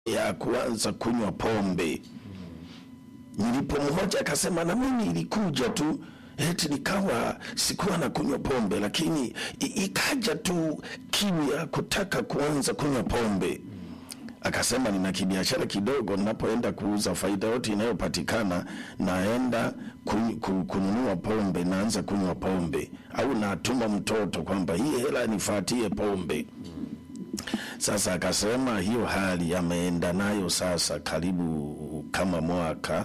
ya kuanza kunywa pombe. Nilipomhoja akasema na mimi ilikuja tu eti nikawa sikuwa na kunywa pombe, lakini i- ikaja tu kiu ya kutaka kuanza kunywa pombe. Akasema nina kibiashara kidogo, ninapoenda kuuza faida yote inayopatikana naenda kun- ku- kununua pombe, naanza kunywa pombe, au natuma mtoto kwamba hii hela nifatie pombe. Sasa akasema hiyo hali ameenda nayo sasa karibu kama mwaka,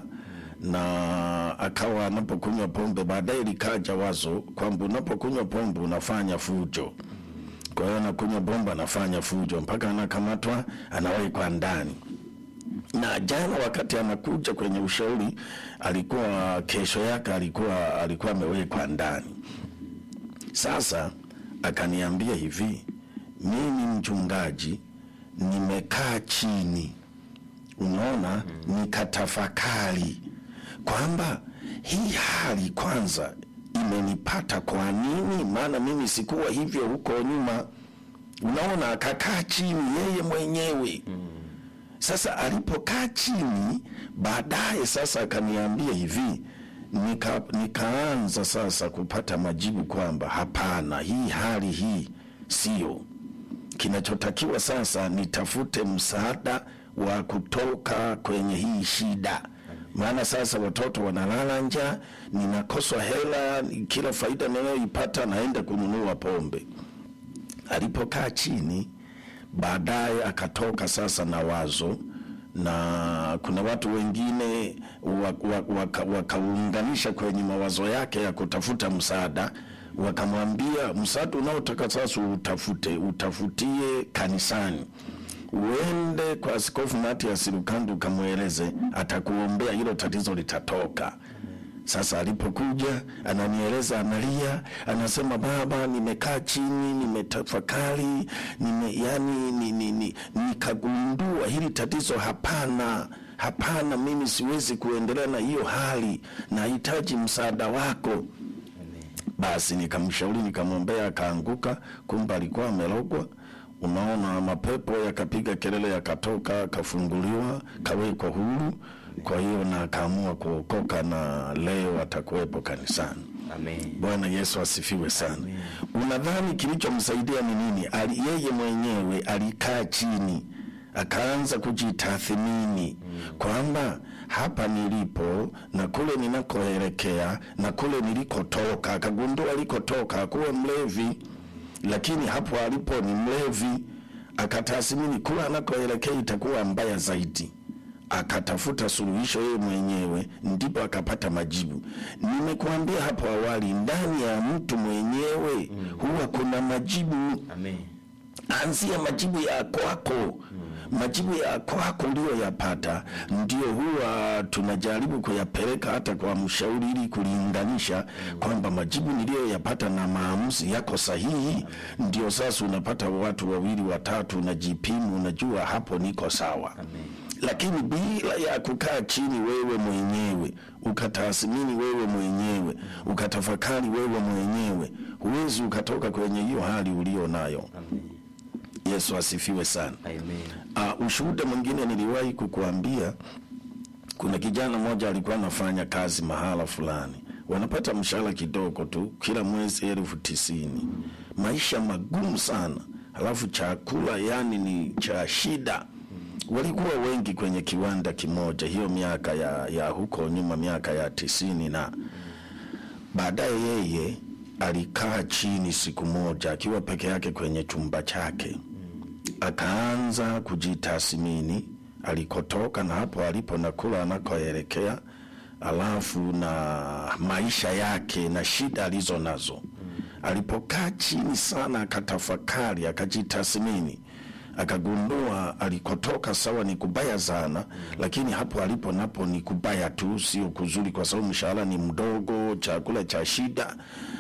na akawa anapokunywa pombe, baadaye likaja wazo kwamba unapokunywa pombe unafanya fujo. Kwa hiyo anakunywa pombe anafanya fujo mpaka anakamatwa, anawekwa ndani na jana wakati anakuja kwenye ushauri alikuwa kesho yake alikuwa alikuwa amewekwa ndani. Sasa akaniambia hivi, mimi mchungaji, nimekaa chini, unaona, nikatafakari kwamba hii hali kwanza imenipata kwa nini? Maana mimi sikuwa hivyo huko nyuma. Unaona, akakaa chini yeye mwenyewe sasa alipokaa chini baadaye sasa akaniambia hivi nika, nikaanza sasa kupata majibu kwamba hapana, hii hali hii sio kinachotakiwa. Sasa nitafute msaada wa kutoka kwenye hii shida, maana sasa watoto wanalala njaa, ninakoswa hela, kila faida ninayoipata naenda kununua pombe. Alipokaa chini baadaye akatoka sasa na wazo na kuna watu wengine wakaunganisha waka, wakaunganisha kwenye mawazo yake ya kutafuta msaada, wakamwambia msaada unaotaka sasa utafute utafutie kanisani, uende kwa Askofu Matias Lukandu ukamweleze, atakuombea hilo tatizo litatoka. Sasa alipokuja ananieleza, analia, anasema baba, nimekaa chini, nimetafakari, nime yani ni, ni, ni, nikagundua hili tatizo hapana, hapana, mimi siwezi kuendelea na hiyo hali, nahitaji msaada wako. Basi nikamshauri nikamwombea, akaanguka, kumbe alikuwa amerogwa. Unaona, mapepo yakapiga kelele, yakatoka, akafunguliwa, kawekwa huru. Kwa hiyo na akaamua kuokoka, na leo atakuwepo kanisani. Amen. Bwana Yesu asifiwe sana. Unadhani kilichomsaidia ni nini? Ali, yeye mwenyewe alikaa chini akaanza kujitathmini kwamba hapa nilipo na kule ninakoelekea na kule nilikotoka. Akagundua alikotoka hakuwa mlevi, lakini hapo alipo ni mlevi. Akatathmini kule anakoelekea itakuwa mbaya zaidi akatafuta suluhisho yeye mwenyewe, ndipo akapata majibu. Nimekuambia hapo awali, ndani ya mtu mwenyewe huwa kuna majibu. Amen. Anzia majibu ya kwako. Majibu ya kwako uliyoyapata ndio huwa tunajaribu kuyapeleka hata kwa mshauri ili kulinganisha kwamba majibu niliyoyapata na maamuzi yako sahihi. Ndio sasa unapata watu wawili watatu, unajipimu, unajua hapo niko sawa lakini bila ya kukaa chini wewe mwenyewe ukatathmini wewe mwenyewe ukatafakari wewe mwenyewe, huwezi ukatoka kwenye hiyo hali ulio nayo. Amen. Yesu asifiwe sana. Amen. Uh, ushuhuda mwingine niliwahi kukuambia, kuna kijana mmoja alikuwa anafanya kazi mahala fulani, wanapata mshahara kidogo tu, kila mwezi elfu tisini. Maisha magumu sana, halafu chakula yani ni cha shida. Walikuwa wengi kwenye kiwanda kimoja, hiyo miaka ya, ya huko nyuma, miaka ya tisini na baadaye yeye alikaa chini siku moja akiwa peke yake kwenye chumba chake akaanza kujitathmini alikotoka na hapo alipo na kula anakoelekea, alafu na maisha yake na shida alizo nazo. Alipokaa chini sana, akatafakari, akajitathmini, akagundua alikotoka sawa ni kubaya sana, lakini hapo alipo napo ni kubaya tu, sio kuzuri, kwa sababu mshahara ni mdogo, chakula cha shida.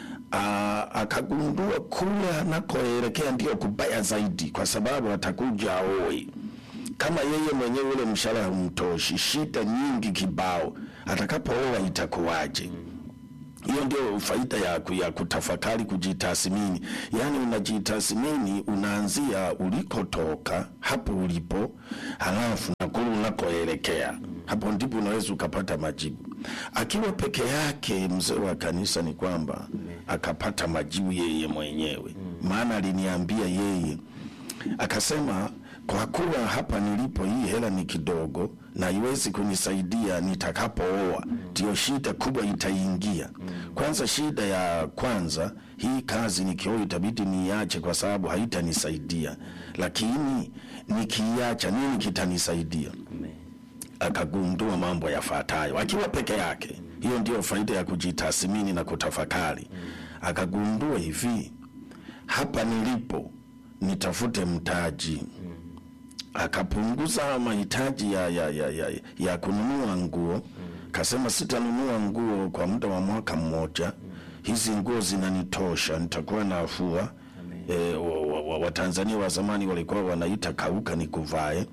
Aa, akagundua kule anakoelekea ndio kubaya zaidi, kwa sababu atakuja aoe. Kama yeye mwenyewe ule mshahara haumtoshi, shida nyingi kibao, atakapooa itakuwaje? hiyo ndio faida ya, ku- ya kutafakari kujitathmini yaani unajitathmini unaanzia ulikotoka hapo ulipo halafu na kule unakoelekea hapo ndipo unaweza ukapata majibu akiwa peke yake mzee wa kanisa ni kwamba akapata majibu yeye mwenyewe maana aliniambia yeye akasema kwa kuwa hapa nilipo hii hela ni kidogo na iwezi kunisaidia nitakapooa, ndio shida kubwa itaingia. Kwanza, shida ya kwanza, hii kazi nikioa itabidi niiache kwa sababu haitanisaidia, lakini nikiiacha nini kitanisaidia? Akagundua mambo yafuatayo akiwa peke yake. Hiyo ndio faida ya kujitathmini na kutafakari. Akagundua hivi, hapa nilipo nitafute mtaji akapunguza mahitaji ya, ya, ya, ya, ya kununua nguo kasema sitanunua nguo kwa muda wa mwaka mmoja hizi nguo zinanitosha nitakuwa nafua e, Watanzania wa, wa Watanzania wa zamani walikuwa wanaita kauka ni kuvae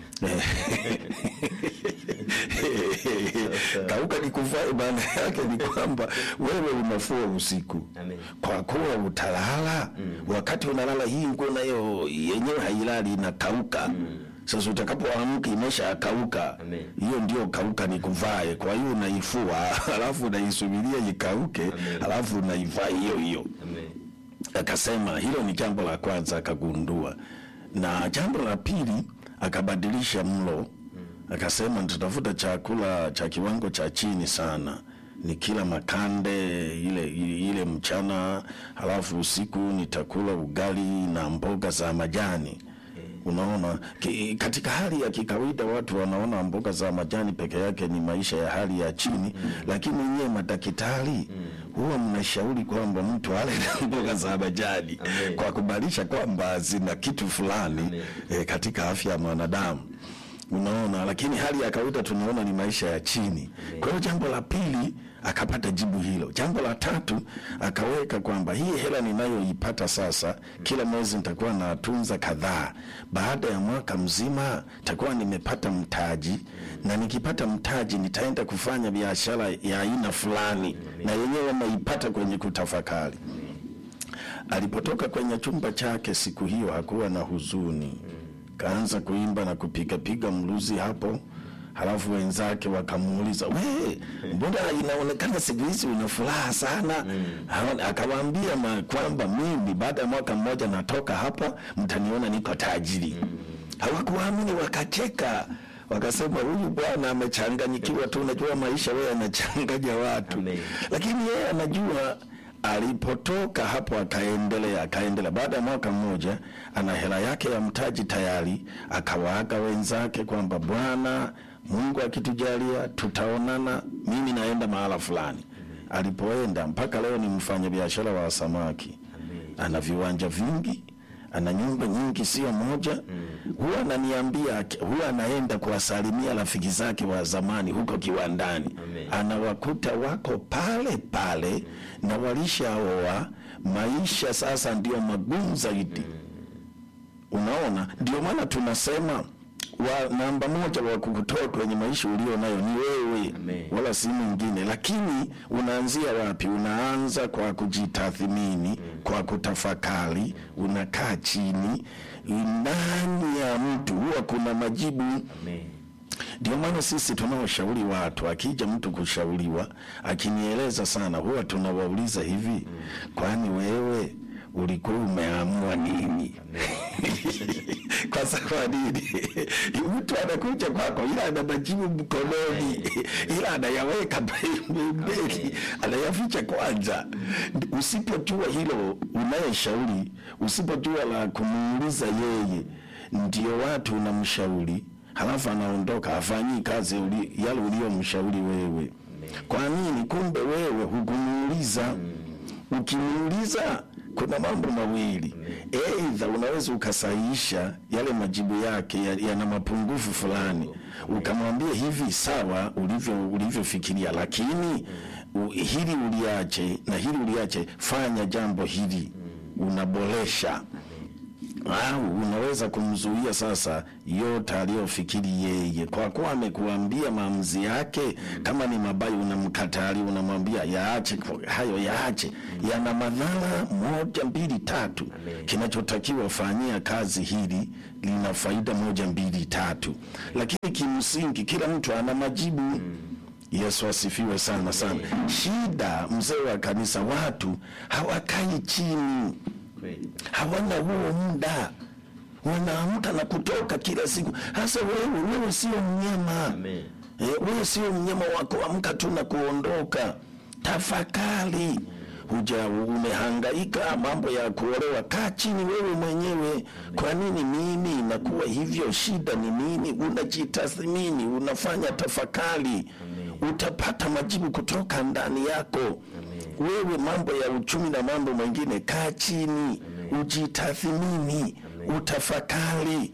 kauka ni kuvae maana yake ni kwamba wewe unafua usiku Amen. kwa kuwa utalala wakati unalala hii nguo nayo yenyewe hailali inakauka sasa utakapoamka imesha kauka Amen. hiyo ndio kauka ni kuvae kwa hiyo unaifua alafu unaisubiria ikauke Amen. alafu unaivaa hiyo hiyo Amen. akasema hilo ni jambo la kwanza akagundua na jambo la pili akabadilisha mlo akasema nitatafuta chakula cha kiwango cha chini sana ni kila makande ile, ile, ile mchana halafu usiku nitakula ugali na mboga za majani unaona ki, katika hali ya kikawaida watu wanaona mboga za majani peke yake ni maisha ya hali ya chini lakini nyewe madaktari huwa mnashauri kwamba mtu ale na mboga za majani Amen. kwa kubalisha kwamba zina kitu fulani Amen. eh, katika afya ya mwanadamu unaona lakini hali ya kawaida tunaona ni maisha ya chini kwa hiyo jambo la pili akapata jibu hilo jambo la tatu akaweka kwamba hii hela ninayoipata sasa kila mwezi nitakuwa natunza kadhaa baada ya mwaka mzima nitakuwa nimepata mtaji na nikipata mtaji nitaenda kufanya biashara ya aina fulani na yenyewe naipata kwenye kutafakari alipotoka kwenye chumba chake siku hiyo hakuwa na huzuni kaanza kuimba na kupigapiga mluzi hapo halafu wenzake wakamuuliza we mbona inaonekana siku hizi una furaha sana Hawa- akawaambia ma- kwamba mimi baada ya mwaka mmoja natoka hapa mtaniona niko tajiri hawakuamini wakacheka wakasema huyu bwana amechanganyikiwa tu unajua maisha wewe anachanganya watu Amen. lakini yeye anajua alipotoka hapo akaendelea akaendelea baada ya mwaka mmoja ana hela yake ya mtaji tayari akawaaga wenzake kwamba bwana mungu akitujalia tutaonana mimi naenda mahala fulani alipoenda mpaka leo ni mfanyabiashara wa samaki ana viwanja vingi ana nyumba nyingi sio moja huwa ananiambia huwa anaenda kuwasalimia rafiki zake wa zamani huko kiwandani Amen. anawakuta wako pale pale na walishaoa maisha sasa ndio magumu zaidi unaona ndio maana tunasema wa namba moja wa kukutoa kwenye maisha ulio nayo ni wewe Amen. wala si mwingine lakini unaanzia wapi unaanza kwa kujitathmini kwa kutafakari unakaa chini ndani ya mtu huwa kuna majibu Amen. ndio maana sisi tunaoshauri watu, akija mtu kushauriwa, akinieleza sana, huwa tunawauliza hivi, kwani wewe ulikuwa umeamua nini? kwa sababu nini? mtu anakuja kwako, ila ana majibu mkononi, ila anayaweka pembeni, anayaficha kwanza. Usipojua hilo unayeshauri, usipojua la kumuuliza yeye, ndio watu unamshauri halafu anaondoka afanyii kazi uli, yale uliyomshauri wewe. Kwa nini? Kumbe wewe hukumuuliza. Ukimuuliza kuna mambo mawili, aidha unaweza ukasahihisha yale majibu yake ya- yana mapungufu fulani, ukamwambia hivi, sawa ulivyo ulivyofikiria, lakini u, hili uliache na hili uliache, fanya jambo hili, unaboresha au unaweza kumzuia sasa yote aliyofikiri yeye, kwa kuwa amekuambia maamuzi yake. Kama ni mabaya, unamkatali, unamwambia yaache hayo, yaache, yana madhara moja mbili tatu. Kinachotakiwa fanyia kazi hili lina faida moja mbili tatu, lakini kimsingi kila mtu ana majibu. Yesu asifiwe sana sana. Shida mzee wa kanisa, watu hawakai chini Kweli. hawana huo muda, wanaamka na kutoka kila siku. Hasa wewe, wewe sio mnyama Amen. eh, wewe sio mnyama wa kuamka tu na kuondoka. Tafakari, huja umehangaika mambo ya kuolewa, kaa chini wewe mwenyewe. Kwa nini mimi inakuwa hivyo? Shida ni nini? Unajitathmini, unafanya tafakari, utapata majibu kutoka ndani yako wewe mambo ya uchumi na mambo mengine, kaa chini, ujitathimini, utafakari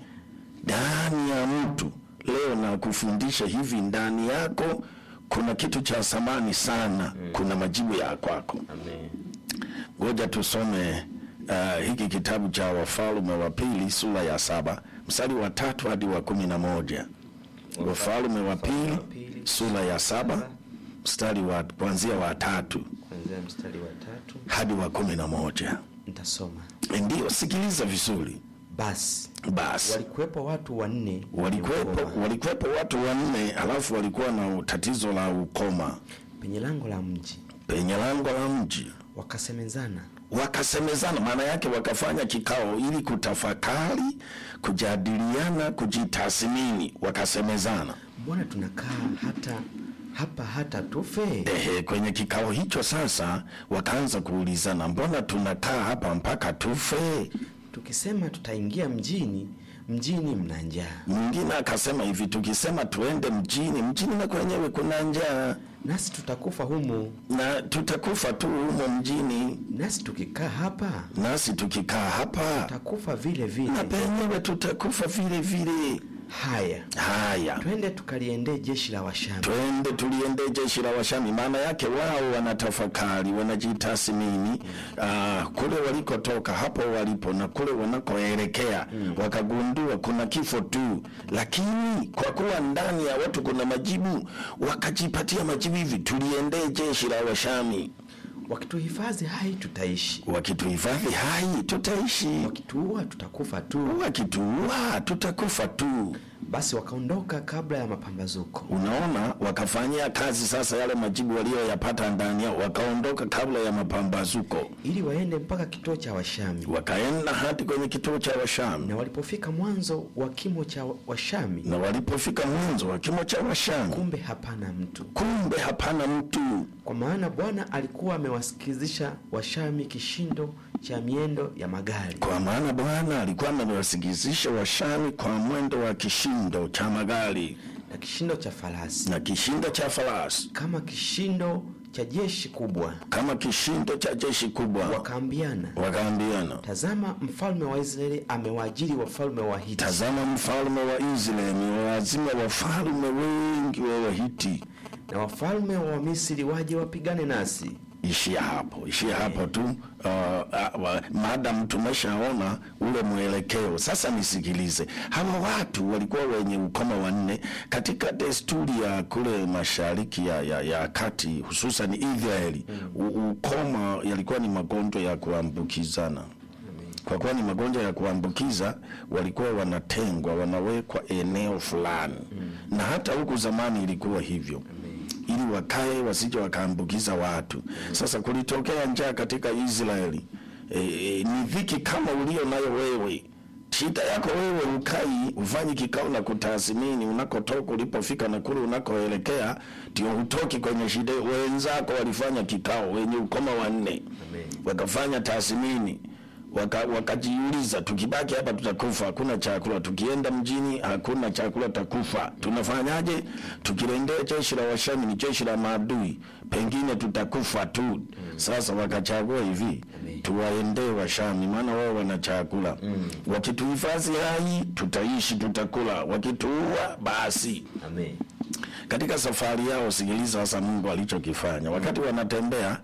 ndani ya mtu. Leo na kufundisha hivi, ndani yako kuna kitu cha thamani sana, kuna majibu ya kwako. Amen. Ngoja tusome uh, hiki kitabu cha Wafalme wa Pili sura ya saba mstari wa tatu hadi wa kumi na moja. Wafalme wa Pili sura ya saba mstari wa kuanzia wa tatu Kuanzia mstari wa tatu hadi wa kumi na moja. nitasoma. Ndiyo, sikiliza vizuri. Basi Basi walikuwepo watu wanne walikuwepo waliokoma walikuwepo watu wanne, alafu walikuwa na tatizo la ukoma penye lango la mji, penye lango la mji. wakasemezana, Wakasemezana, maana yake wakafanya kikao ili kutafakari, kujadiliana, kujitathmini. Wakasemezana mbona tunakaa hata hapa hata tufe? ehe, kwenye kikao hicho sasa wakaanza kuulizana, mbona tunakaa hapa mpaka tufe? Tukisema tutaingia mjini, mjini mna njaa, Mwingine akasema hivi, tukisema tuende mjini, mjini na kwenyewe kuna njaa nasi tutakufa humu, na tutakufa tu humo mjini, nasi tukikaa hapa nasi tukikaa hapa tutakufa vile vile. na penyewe tutakufa vile vile. Haya, Haya, twende tukaliendee jeshi la Washami. twende tuliende jeshi la Washami. Maana yake wao wanatafakari, wanajitathmini ah, kule walikotoka, hapo walipo na kule wanakoelekea, wakagundua kuna kifo tu, lakini kwa kuwa ndani ya watu kuna majibu, wakajipatia majibu hivi, tuliendee jeshi la Washami. Wakituhifadhi hai tutaishi, Wakituhifadhi hai tutaishi, wakituua tutakufa tu. wakituua tutakufa tu. Basi wakaondoka kabla ya mapambazuko, Unaona, wakafanyia kazi sasa yale majibu walioyapata ndani yao, wakaondoka kabla ya mapambazuko, ili waende mpaka kituo cha Washami. wakaenda hadi kwenye kituo cha Washami, Na walipofika mwanzo wa kimo cha Washami, na walipofika mwanzo wa kimo cha Washami, kumbe hapana mtu, kumbe hapana mtu, kwa maana Bwana alikuwa amewasikizisha Washami kishindo cha miendo ya magari kwa maana Bwana alikuwa amewasikizisha Washami kwa mwendo wa kishindo cha magari na kishindo cha farasi, na kishindo cha farasi, kama kishindo cha jeshi kubwa. kama kishindo cha jeshi kubwa. Wakaambiana, Wakaambiana, tazama, mfalme wa Israeli amewaajiri wafalme wa Hiti tazama, mfalme wa Israeli wawazima wafalme wengi wa Wahiti na wafalme wa Misri waje wapigane nasi. ishia hapo, ishia hapo tu. Uh, uh, uh, maadamu tumeshaona ule mwelekeo sasa, nisikilize. Hawa watu walikuwa wenye ukoma wanne katika desturi ya kule mashariki ya, ya, ya kati, hususan Israeli. U- Ukoma yalikuwa ni magonjwa ya kuambukizana kwa kuwa ni magonjwa ya kuambukiza, walikuwa wanatengwa, wanawekwa eneo fulani na hata huku zamani ilikuwa hivyo ili wakae wasije wakaambukiza watu. Sasa kulitokea njaa katika Israeli. E, e, ni dhiki kama ulio nayo wewe. Shida yako wewe ukai ufanyi kikao na kutathmini unakotoka, ulipofika na kule unakoelekea, ndio hutoki kwenye shida. Wenzako walifanya kikao, wenye ukoma wanne wakafanya tathmini waka, wakajiuliza tukibaki hapa tutakufa, hakuna chakula. Tukienda mjini hakuna chakula, takufa. Tunafanyaje? Tukilendea jeshi la Washami, ni jeshi la maadui, pengine tutakufa tu. Sasa wakachagua hivi, tuwaendee Washami, maana wao wana chakula. Wakituhifadhi hai tutaishi, tutakula. Wakituua basi Amen. katika safari yao, sikiliza sasa Mungu alichokifanya wakati wanatembea.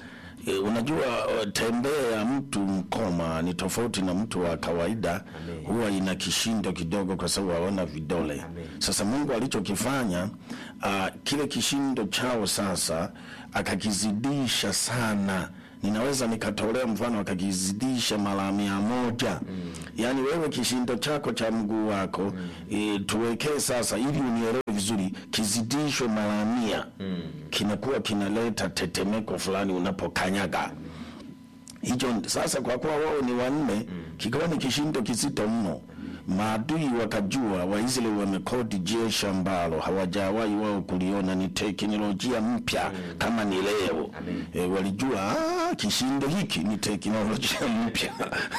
E, unajua uh, tembea ya mtu mkoma ni tofauti na mtu wa kawaida, Amen. huwa ina kishindo kidogo kwa sababu hawana vidole. Amen. Sasa Mungu alichokifanya uh, kile kishindo chao sasa akakizidisha sana. Ninaweza nikatolea mfano akakizidisha mara mia moja. Yaani wewe kishindo chako cha mguu wako mm. e, tuwekee sasa, ili unielewe vizuri, kizidishwe mara mia kinakuwa kinaleta tetemeko fulani unapokanyaga hicho sasa, kwa kuwa wao ni wanne, kikawa ni kishindo kizito mno. Maadui wakajua Waisraeli wamekodi jeshi ambalo hawajawahi wao kuliona, ni teknolojia mpya kama ni leo. E, walijua ah, kishindo hiki ni teknolojia mpya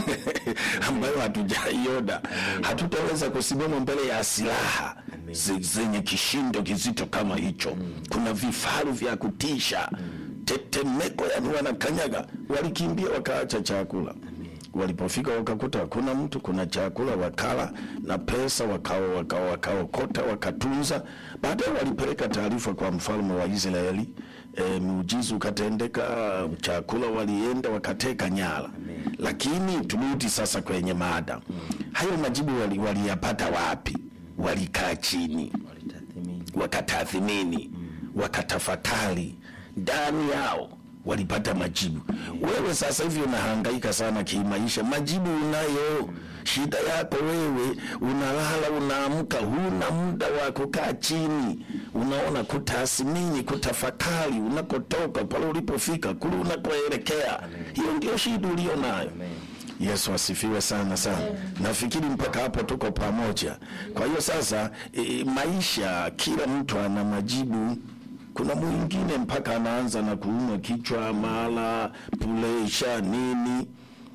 ambayo hatujaiona, hatutaweza kusimama mbele ya silaha ze- zenye kishindo kizito kama hicho. Kuna vifaru vya kutisha tetemeko, yani wanakanyaga. Walikimbia wakaacha chakula. Walipofika wakakuta hakuna mtu, kuna chakula wakala na pesa wakao wakao wakaokota wakatunza. Baadaye walipeleka taarifa kwa mfalme wa Israeli. E, muujiza ukatendeka, chakula walienda wakateka nyara. Lakini turudi sasa kwenye mada, hayo majibu wali- waliyapata wapi? Walikaa chini walitathmini wakatathmini wakatafakari ndani yao walipata majibu. Wewe sasa hivi unahangaika sana kimaisha, majibu unayo. Shida yako wewe, unalala unaamka, huna muda wa kukaa chini, unaona, kutathmini, kutafakari unakotoka, pale ulipofika, kule unakoelekea. Hiyo ndio shida ulio nayo. Yesu asifiwe sana sana. Nafikiri mpaka hapo tuko pamoja. Kwa hiyo sasa, e, maisha, kila mtu ana majibu. Kuna mwingine mpaka anaanza na kuumwa kichwa, mara pulesha nini.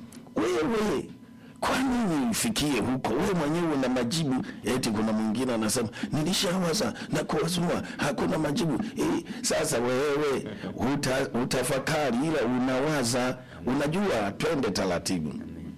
Wewe kwa nini ufikie huko? Wewe mwenyewe una majibu. Eti kuna mwingine anasema nilishawaza na kuwazua hakuna majibu. E, sasa wewe uta, utafakari, ila unawaza. Unajua, twende taratibu.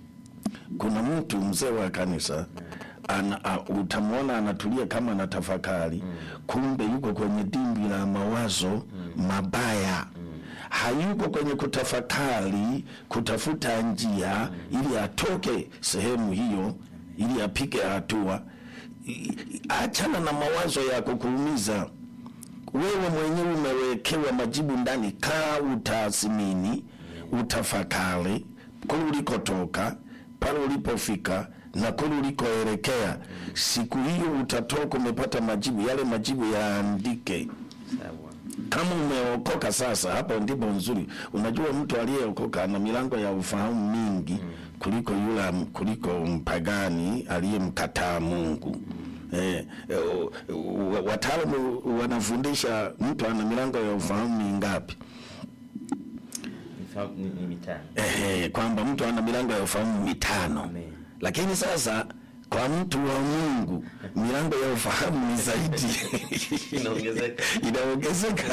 Kuna mtu mzee wa kanisa ana, a, utamwona anatulia kama anatafakari, kumbe yuko kwenye dimbwi la mawazo mabaya. Hayuko kwenye kutafakari, kutafuta njia ili atoke sehemu hiyo, ili apige hatua. I- i- Achana na mawazo ya kukuumiza wewe mwenyewe umewekewa majibu ndani. Kaa utathmini, utafakari kule ulikotoka, pale ulipofika na kule ulikoelekea. Siku hiyo utatoka umepata majibu. Yale majibu yaandike. sawa Kama umeokoka sasa, hapo ndipo nzuri. Unajua, mtu aliyeokoka ana milango ya ufahamu mingi kuliko yule kuliko mpagani aliyemkataa Mungu. Eh, eh, u- u- wataalamu wanafundisha mtu ana milango ya ufahamu mingapi? Nifahamu- ni, ni mitano Ehe, kwamba mtu ana milango ya ufahamu mitano. Amen. Lakini sasa kwa mtu wa Mungu milango ya ufahamu ni zaidi Inaongezeka. inaongezeka.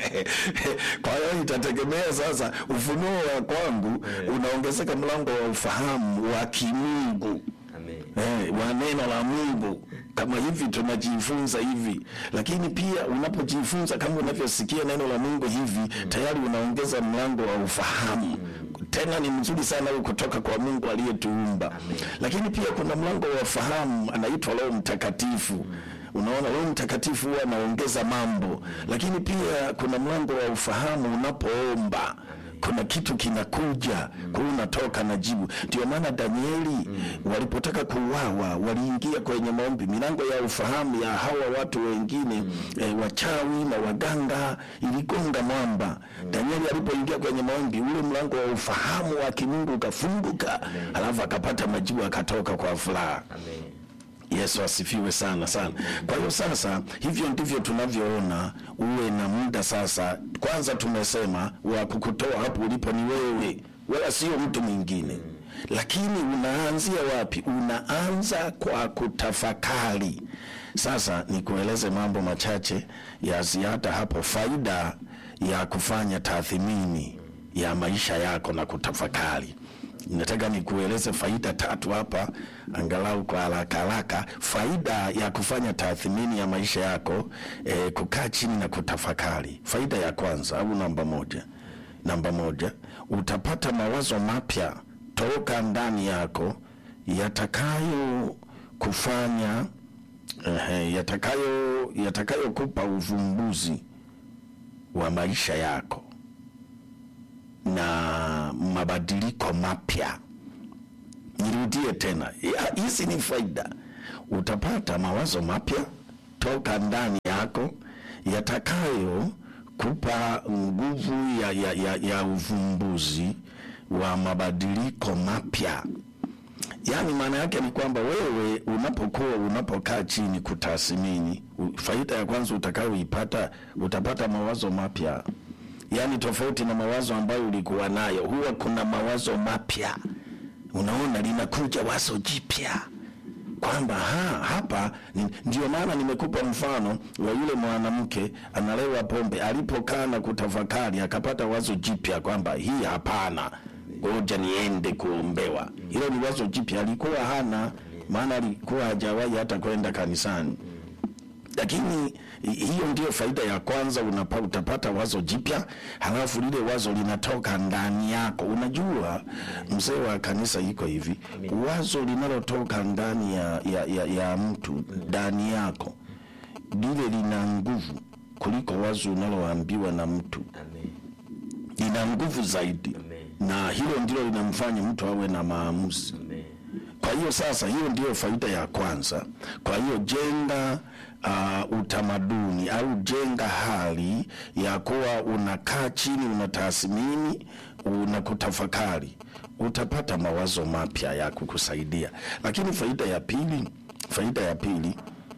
Kwa hiyo itategemea sasa, ufunuo wa kwangu unaongezeka mlango wa ufahamu wa kimungu amen eh, wa neno la Mungu kama hivi tunajifunza hivi, lakini pia unapojifunza kama unavyosikia neno la Mungu hivi, tayari unaongeza mlango wa ufahamu. Tena ni mzuri sana huu kutoka kwa Mungu aliyetuumba. Lakini pia kuna mlango wa ufahamu anaitwa Roho Mtakatifu. Unaona, Roho Mtakatifu huwa anaongeza mambo, lakini pia kuna mlango wa ufahamu unapoomba kuna kitu kinakuja kwa hiyo unatoka na jibu. Ndio maana Danieli walipotaka kuuawa waliingia kwenye maombi, milango ya ufahamu ya hawa watu wengine eh, wachawi na waganga iligonga mwamba. Danieli alipoingia kwenye maombi, ule mlango wa ufahamu wa kimungu ukafunguka, alafu akapata majibu, akatoka kwa furaha. amen Yesu asifiwe sana sana. Kwa hiyo sasa, hivyo ndivyo tunavyoona. Uwe na muda sasa. Kwanza tumesema wa kukutoa hapo ulipo ni wewe, wala sio mtu mwingine. Lakini unaanzia wapi? Unaanza kwa kutafakari. Sasa nikueleze mambo machache ya ziada hapo, faida ya kufanya tathmini ya maisha yako na kutafakari. Nataka nikueleze faida tatu hapa, angalau kwa haraka haraka. Faida ya kufanya tathmini ya maisha yako, eh, kukaa chini na kutafakari. Faida ya kwanza au namba moja, namba moja, utapata mawazo mapya toka ndani yako yatakayo kufanya eh, yatakayo yatakayokupa uvumbuzi wa maisha yako na mabadiliko mapya. Nirudie tena, Ya- hizi ni faida. Utapata mawazo mapya toka ndani yako yatakayo kupa nguvu ya, ya, ya, ya uvumbuzi wa mabadiliko mapya. Yaani maana yake ni kwamba wewe unapokuwa unapokaa chini kutathmini, u- faida ya kwanza utakayoipata utapata mawazo mapya, yaani tofauti na mawazo ambayo ulikuwa nayo. Huwa kuna mawazo mapya, unaona linakuja wazo jipya kwamba ha, hapa ni- ndio maana nimekupa mfano wa yule mwanamke analewa pombe, alipokaa na kutafakari akapata wazo jipya kwamba hii hapana, ngoja niende kuombewa. Hilo ni wazo jipya, alikuwa hana maana, alikuwa hajawahi hata kwenda kanisani lakini hi- hiyo ndio faida ya kwanza unapa, utapata wazo jipya halafu lile wazo linatoka ndani yako unajua mzee wa kanisa iko hivi wazo linalotoka ndani ya, ya, ya, ya mtu ndani yako lile lina nguvu kuliko wazo unaloambiwa na mtu Amen. lina nguvu zaidi Amen. na hilo ndilo linamfanya mtu awe na maamuzi Amen. kwa hiyo sasa, hiyo ndiyo faida ya kwanza. Kwa hiyo jenga uh, utamaduni au jenga hali ya kuwa unakaa chini, unatathmini, unakutafakari, utapata mawazo mapya ya kukusaidia. Lakini faida ya pili, faida ya pili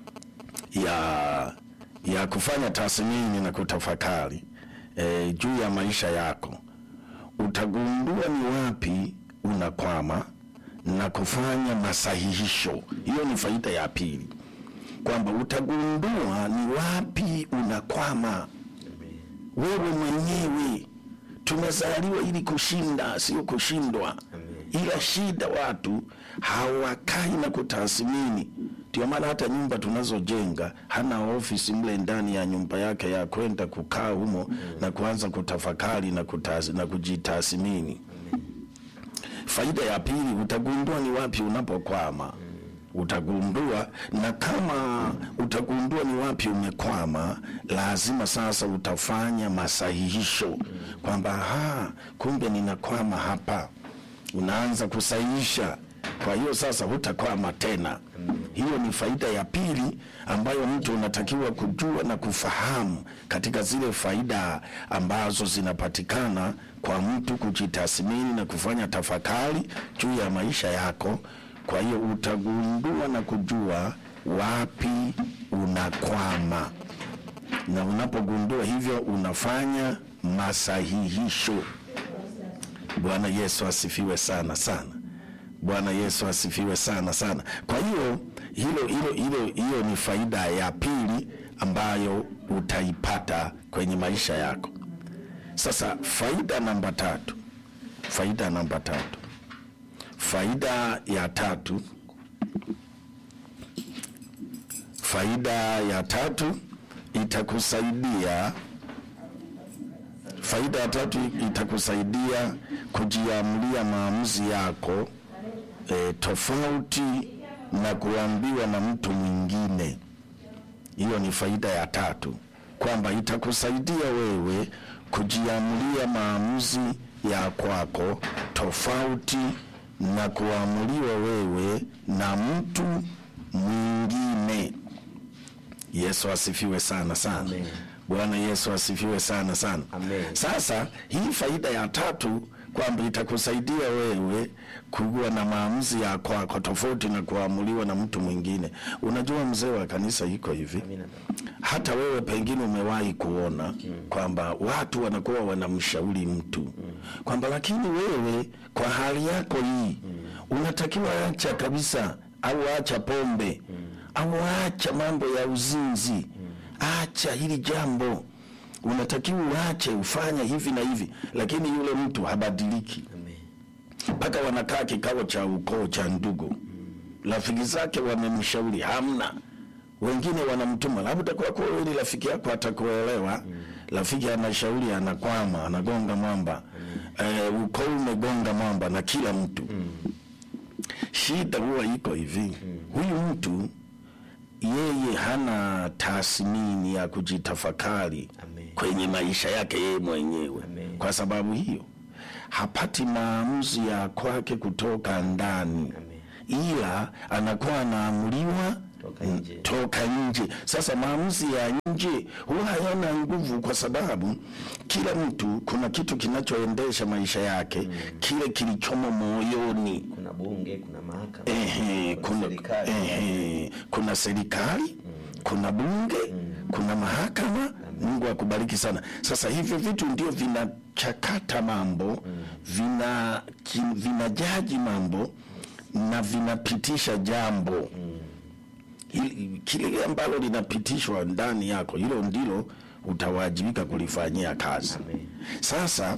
ya ya kufanya tathmini na kutafakari eh, juu ya maisha yako utagundua ni wapi unakwama na kufanya masahihisho. Hiyo ni faida ya pili, kwamba utagundua ni wapi unakwama wewe mwenyewe. Tumezaliwa ili kushinda, sio kushindwa. Ila shida watu hawakai na kutathmini. Ndio maana hata nyumba tunazojenga hana ofisi mle ndani ya nyumba yake ya kwenda kukaa humo na kuanza kutafakari na, kutaz, na kujitathmini. Faida ya pili, utagundua ni wapi unapokwama. Utagundua, na kama utagundua ni wapi umekwama, lazima sasa utafanya masahihisho kwamba ha, kumbe ninakwama hapa. Unaanza kusahihisha, kwa hiyo sasa hutakwama tena. Hiyo ni faida ya pili ambayo mtu unatakiwa kujua na kufahamu katika zile faida ambazo zinapatikana kwa mtu kujitathmini na kufanya tafakari juu ya maisha yako. Kwa hiyo utagundua na kujua wapi unakwama, na unapogundua hivyo unafanya masahihisho. Bwana Yesu asifiwe sana sana. Bwana Yesu asifiwe sana sana. Kwa hiyo hilo hilo hilo hiyo ni faida ya pili ambayo utaipata kwenye maisha yako. Sasa faida namba tatu, faida namba tatu, faida ya tatu, faida ya tatu itakusaidia faida ya tatu itakusaidia kujiamulia maamuzi yako e, tofauti na kuambiwa na mtu mwingine. Hiyo ni faida ya tatu, kwamba itakusaidia wewe kujiamulia maamuzi ya kwako tofauti na kuamuliwa wewe na mtu mwingine. Yesu asifiwe sana sana. Amen. Bwana Yesu asifiwe sana sana. Amen. Sasa hii faida ya tatu kwamba itakusaidia wewe kuwa na maamuzi ya kwako tofauti na kuamuliwa na mtu mwingine. Unajua, mzee wa kanisa iko hivi, Amina. hata wewe pengine umewahi kuona kwamba watu wanakuwa wanamshauri mtu kwamba, lakini wewe kwa hali yako hii unatakiwa acha kabisa, au acha pombe au acha mambo ya uzinzi, acha hili jambo, unatakiwa uache, ufanye hivi na hivi, lakini yule mtu habadiliki Amen. mpaka wanakaa kikao cha ukoo cha ndugu, rafiki zake wamemshauri, hamna. Wengine wanamtuma labda kwa kuwa wewe ni rafiki yako atakuelewa. Rafiki anashauri, anakwama, anagonga mwamba, eh, ukoo umegonga mwamba na kila mtu shida huwa iko hivi huyu mtu yeye hana tathmini ya kujitafakari Amen. kwenye maisha yake yeye mwenyewe Amen. kwa sababu hiyo hapati maamuzi ya kwake kutoka ndani Amen. ila anakuwa anaamuliwa Toka nje. toka nje. Sasa maamuzi ya nje huwa hayana nguvu, kwa sababu kila mtu kuna kitu kinachoendesha maisha yake kile kilichomo moyoni. kuna bunge kuna mahakama Ehe, kuna, serikali ehe, kuna serikali kuna bunge kuna mahakama. Mungu akubariki sana. Sasa hivyo vitu ndio vinachakata mambo vina ki- vinajaji mambo na vinapitisha jambo Hili- kile ambalo linapitishwa ndani yako, hilo ndilo utawajibika kulifanyia kazi. Amen. Sasa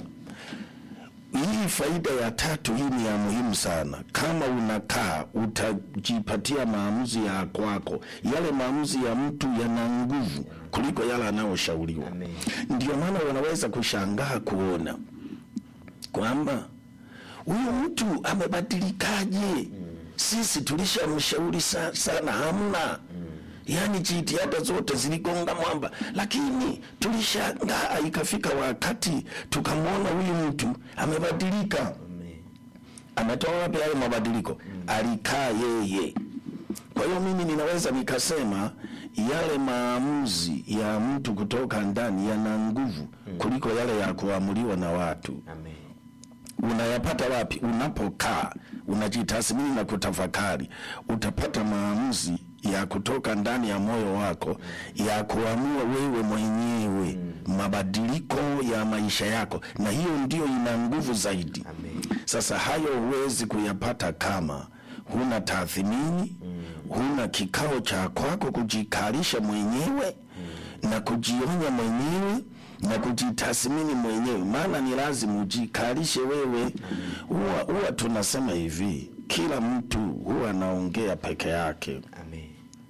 hii faida ya tatu hii ni ya muhimu sana. Kama unakaa utajipatia maamuzi ya kwako, yale maamuzi ya mtu yana nguvu kuliko yale anayoshauriwa. Amen. Ndio maana wanaweza kushangaa kuona kwamba huyu mtu amebadilikaje? Sisi tulishamshauri sa, sana, hamna yaani jitihada zote ziligonga mwamba, lakini tulishangaa ikafika wakati tukamwona huyu mtu amebadilika. Amen. Ametoa wapi hayo mabadiliko? Alikaa yeye. Kwa hiyo mimi ninaweza nikasema yale maamuzi ya mtu kutoka ndani yana nguvu kuliko yale ya kuamuliwa na watu. Amen. Unayapata wapi? Unapokaa unajitathmini na kutafakari, utapata maamuzi ya kutoka ndani ya moyo wako ya kuamua wewe mwenyewe mabadiliko ya maisha yako, na hiyo ndio ina nguvu zaidi. Amen. Sasa hayo huwezi kuyapata kama huna tathmini, huna kikao cha kwako kujikalisha mwenyewe na kujionya mwenyewe na kujitathmini mwenyewe, maana ni lazima ujikalishe wewe. Huwa huwa tunasema hivi, kila mtu huwa anaongea peke yake, Amen.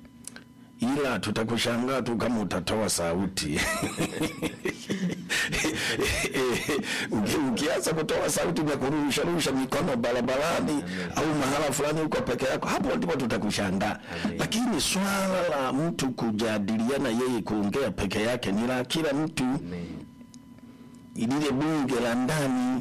ila tutakushangaa tu kama utatoa sauti Uki- ukianza kutoa sauti vya kurusharusha mikono barabarani au mahala fulani uko peke yako, hapo ndipo tutakushangaa. Amen. Lakini swala la mtu kujadiliana, yeye kuongea peke yake ni la kila mtu, Amen. lile bunge la ndani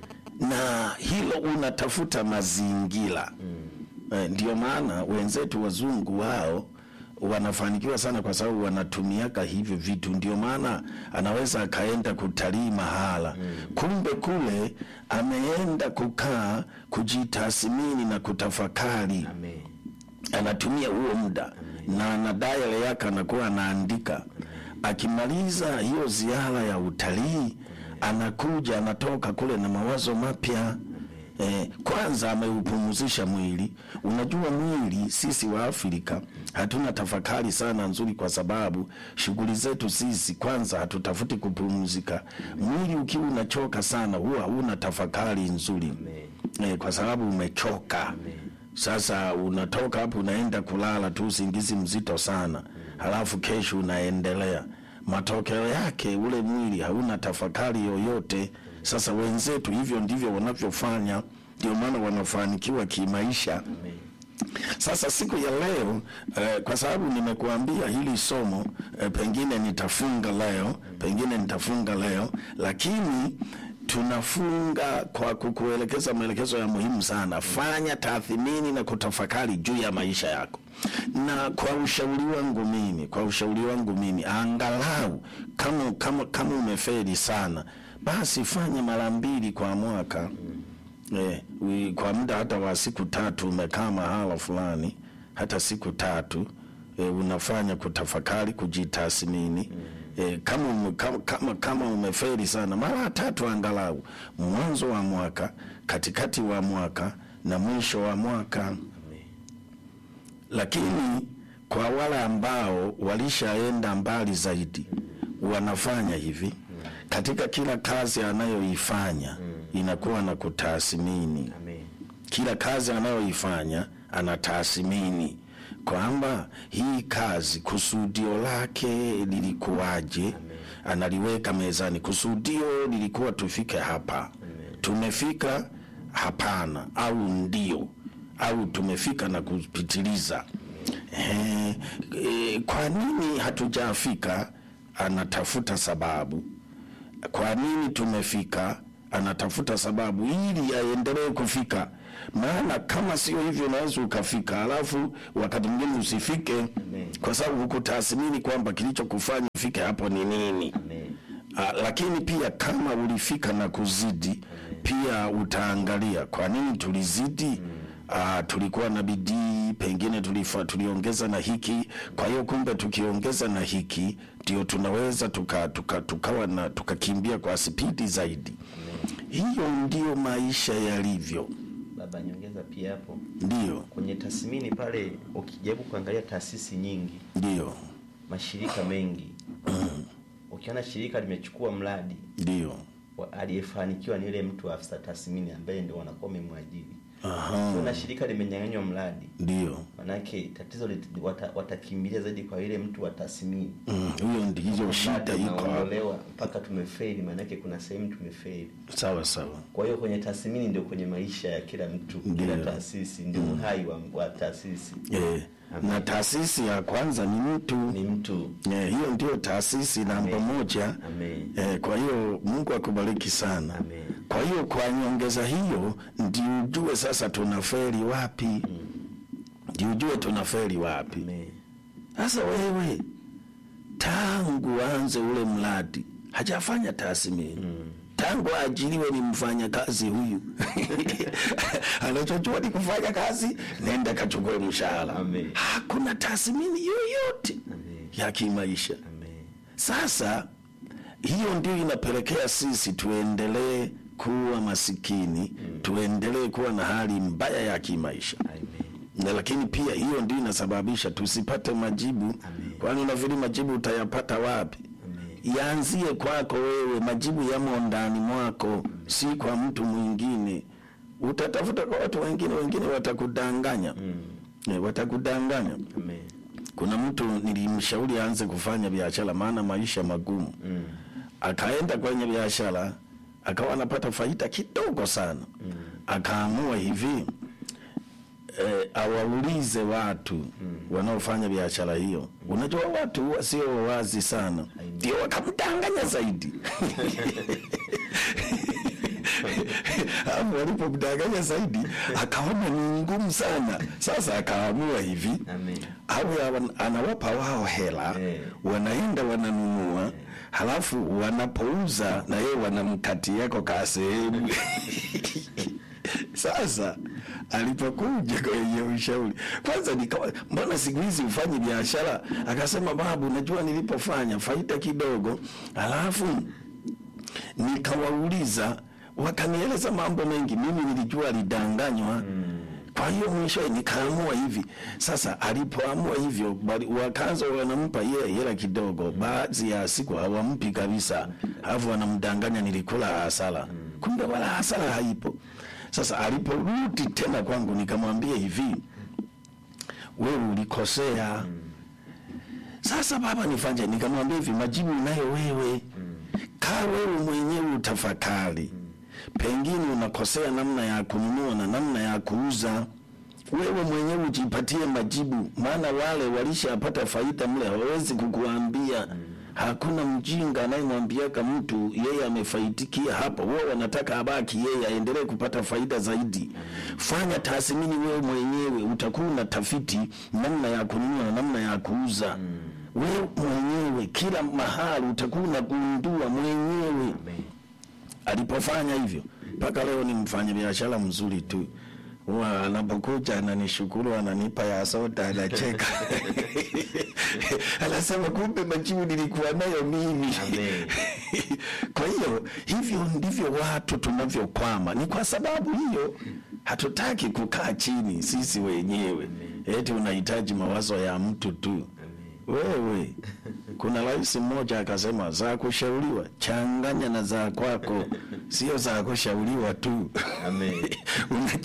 na hilo unatafuta mazingira eh, ndio maana wenzetu wazungu wao wanafanikiwa sana kwa sababu wanatumiaka hivyo vitu. Ndio maana anaweza akaenda kutalii mahala, kumbe kule ameenda kukaa kujitathmini na kutafakari Amen. anatumia huo muda na na diary yake anakuwa anaandika. Akimaliza hiyo ziara ya utalii, anakuja anatoka kule na mawazo mapya. Eh, kwanza ameupumzisha mwili. Unajua mwili, sisi wa Afrika hatuna tafakari sana nzuri, kwa sababu shughuli zetu sisi kwanza hatutafuti kupumzika. Mwili ukiwa unachoka sana, huwa huna tafakari nzuri Amen. eh, kwa sababu umechoka. Sasa unatoka hapo unaenda kulala tu usingizi mzito sana, halafu kesho unaendelea. Matokeo yake ule mwili hauna tafakari yoyote. Sasa wenzetu hivyo ndivyo wanavyofanya, ndio maana wanafanikiwa kimaisha. Amen. Sasa siku ya leo eh, kwa sababu nimekuambia hili somo eh, pengine nitafunga leo, pengine nitafunga leo, lakini tunafunga kwa kukuelekeza maelekezo ya muhimu sana. Fanya tathmini na kutafakari juu ya maisha yako, na kwa ushauri wangu mimi, kwa ushauri wangu mimi, angalau kama kama kama umefeli sana, basi fanya mara mbili kwa mwaka. Eh, wi- kwa muda hata wa siku tatu umekaa mahala fulani, hata siku tatu eh, unafanya kutafakari, kujitathmini eh, kama, ume, kama, kama, kama umeferi sana mara tatu angalau, mwanzo wa mwaka, katikati wa mwaka na mwisho wa mwaka Amen. lakini kwa wale ambao walishaenda mbali zaidi wanafanya hivi katika kila kazi anayoifanya inakuwa na kutathmini Amen. kila kazi anayoifanya anatathmini kwamba hii kazi kusudio lake lilikuwaje, analiweka mezani. Kusudio lilikuwa tufike hapa, tumefika hapana au ndio au tumefika na kupitiliza eh, eh, kwa nini hatujafika anatafuta sababu kwa nini tumefika anatafuta sababu ili aendelee kufika maana kama sio hivyo unaweza ukafika alafu wakati mwingine usifike kwa sababu hukutathmini kwamba kilichokufanya ufike hapo ni nini Amen. Ah, lakini pia kama ulifika na kuzidi pia utaangalia kwa nini tulizidi Ah, tulikuwa na bidii pengine tulifa, tuliongeza na hiki kwa hiyo kumbe tukiongeza na hiki ndio tunaweza tuka, tuka, tukawa na tukakimbia kwa spidi zaidi hiyo ndio maisha yalivyo Baba, nyongeza pia hapo ndio kwenye tathmini pale, ukijaribu kuangalia taasisi nyingi, ndio mashirika mengi, ukiona shirika limechukua mradi ndio wa- aliyefanikiwa ni yule mtu wa afisa tathmini ambaye ndio wanakuwa wamemwajiri. Aha. Kuna shirika limenyang'anywa mradi, ndio manake tatizo lit- wata- watakimbilia zaidi kwa yule mtu wa tathmini. Mm, hiyo ndiyo shida Mradi iko hapo unaondolewa mpaka tumefeli, maanake kuna sehemu tumefeli. sawa sawa Kwa hiyo kwenye tathmini ndio kwenye maisha ya kila mtu, kila Ndio. taasisi ndio uhai wa, wa taasisi eh, na taasisi ya kwanza ni mtu ni mtu. Eh, hiyo ndio taasisi namba Amen. moja. Amen. Eh, kwa hiyo Mungu akubariki sana. Amen. Kwa hiyo kwa nyongeza hiyo ndio ujue sasa tunafeli wapi, ndio ujue tunafeli wapi. Amen. Sasa wewe tangu anze ule mradi hajafanya tathmini tangu aajiriwe ni mfanya kazi huyu anachojua ni kufanya kazi, nenda kachukue mshahara. Amen. Hakuna tathmini yoyote Amen. ya kimaisha. Amen. Sasa hiyo ndio inapelekea sisi tuendelee kuwa masikini, tuendelee kuwa na hali mbaya ya kimaisha Amen. na lakini pia hiyo ndio inasababisha tusipate majibu. Kwani unafikiri majibu utayapata wapi? Amen. Yaanzie kwako wewe, majibu yamo ndani mwako, si kwa mtu mwingine. Utatafuta kwa watu wengine, wengine watakudanganya Eh, watakudanganya. Amen. Kuna mtu nilimshauri aanze kufanya biashara, maana maisha magumu. Mm. Akaenda kwenye biashara akawa anapata faida kidogo sana. Akaamua hivi eh, awaulize watu wanaofanya biashara hiyo. Unajua watu huwa sio wazi sana, ndio wakamdanganya zaidi. Hapo walipomdanganya zaidi, akaona ni ngumu sana. Sasa akaamua hivi Amen. awe awan- anawapa wao hela Eh. wanaenda wananunua halafu wanapouza na yeye wanamkatiako ka sehemu sasa alipokuja kwenye ushauri kwanza nikawa mbona siku hizi ufanye biashara akasema babu najua nilipofanya faida kidogo halafu nikawauliza wakanieleza mambo mengi mimi nilijua alidanganywa kwa hiyo mwisho nikaamua hivi sasa alipoamua hivyo bali- wakaanza wanampa yeye hela kidogo baadhi ya siku hawampi kabisa alafu wanamdanganya nilikula hasara kumbe wala hasara haipo sasa aliporudi tena kwangu nikamwambia hivi wewe ulikosea sasa baba nifanye nikamwambia hivi majibu unayo wewe kaa wewe mwenyewe utafakari pengine unakosea namna ya kununua na namna ya kuuza wewe mwenyewe ujipatie majibu maana wale walishapata faida mle hawawezi kukuambia hakuna mjinga anayemwambiaka mtu yeye amefaitikia hapo wao wanataka abaki yeye aendelee kupata faida zaidi fanya tathmini wewe mwenyewe utakuwa una tafiti namna ya kununua na namna ya kuuza wewe mwenyewe kila mahali utakuwa unagundua mwenyewe Amen. alipofanya hivyo mpaka leo ni mfanya biashara mzuri tu huwa anapokuja ananishukuru ananipa ya soda anacheka anasema kumbe majibu nilikuwa nayo mimi Amen. kwa hiyo hivyo ndivyo watu tunavyokwama ni kwa sababu hiyo hatutaki kukaa chini sisi wenyewe eti unahitaji mawazo ya mtu tu wewe kuna rais mmoja akasema za kushauriwa changanya na za kwako sio za kushauriwa tu Amen.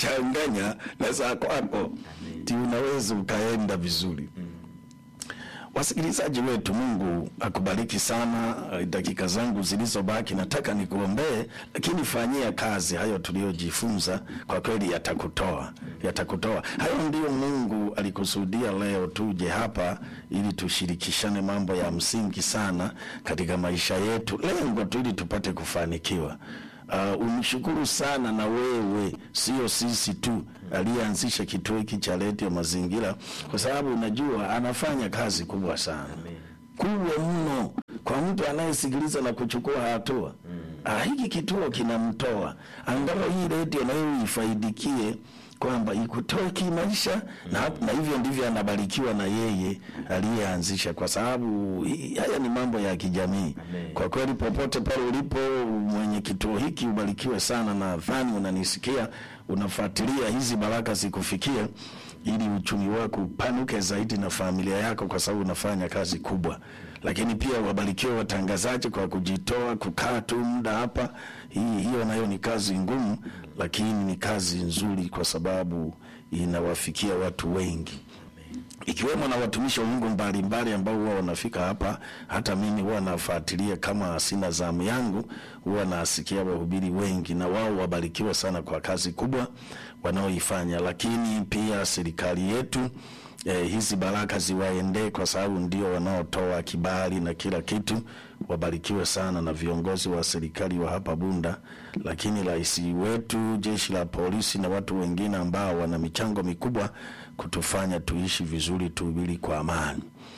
unachanganya na za kwako ti unaweza ukaenda vizuri wasikilizaji wetu, Mungu akubariki sana. Eh, Dakika zangu zilizobaki nataka nikuombee, lakini fanyia kazi hayo tuliyojifunza. Kwa kweli yatakutoa, yatakutoa. Hayo ndio Mungu alikusudia leo tuje hapa ili tushirikishane mambo ya msingi sana katika maisha yetu, lengo tu ili tupate kufanikiwa. Uh, umshukuru sana na wewe, sio sisi tu, aliyeanzisha kituo hiki cha redio Mazingira, kwa sababu unajua anafanya kazi kubwa sana kubwa mno kwa mtu anayesikiliza na kuchukua hatua. Ah, hiki kituo kinamtoa angalau hii redio nayo ifaidikie kwamba ikutoe kimaisha na, na hivyo ndivyo anabarikiwa na yeye aliyeanzisha, kwa sababu hii- haya ni mambo ya kijamii. Amen. Kwa kweli, popote pale ulipo, mwenye kituo hiki ubarikiwe sana. Nadhani unanisikia, unafuatilia hizi baraka zikufikie, ili uchumi wako upanuke zaidi na familia yako, kwa sababu unafanya kazi kubwa. Lakini pia wabarikiwe watangazaji kwa kujitoa, kukaa tu muda hapa. Hii hiyo nayo ni kazi ngumu, lakini ni kazi nzuri, kwa sababu inawafikia watu wengi ikiwemo na watumishi wa Mungu mbalimbali ambao huwa wanafika hapa. Hata mimi huwa nafuatilia, kama sina zamu yangu, huwa nasikia wahubiri wengi, na wao wabarikiwa sana kwa kazi kubwa wanaoifanya. Lakini pia serikali yetu eh, hizi baraka ziwaendee, kwa sababu ndio wanaotoa kibali na kila kitu. Wabarikiwe sana na viongozi wa serikali wa hapa Bunda, lakini rais wetu, jeshi la polisi na watu wengine ambao wana michango mikubwa kutufanya tuishi vizuri, tuhubiri kwa amani.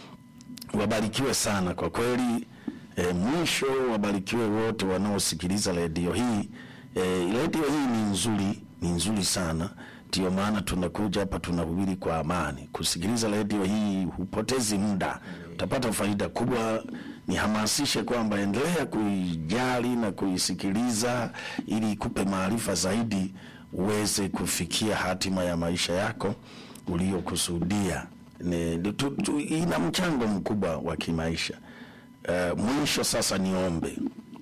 Wabarikiwe sana kwa kweli. E, mwisho wabarikiwe wote wanaosikiliza redio hii. E, redio hii ni nzuri, ni nzuri sana, ndio maana tunakuja hapa tunahubiri kwa amani. Kusikiliza redio hii hupotezi muda, utapata faida kubwa. Nihamasishe kwamba endelea kuijali na kuisikiliza ili ikupe maarifa zaidi, uweze kufikia hatima ya maisha yako uliyokusudia. Ni- ni- tu- tu- Ina mchango mkubwa wa kimaisha. Uh, mwisho sasa niombe.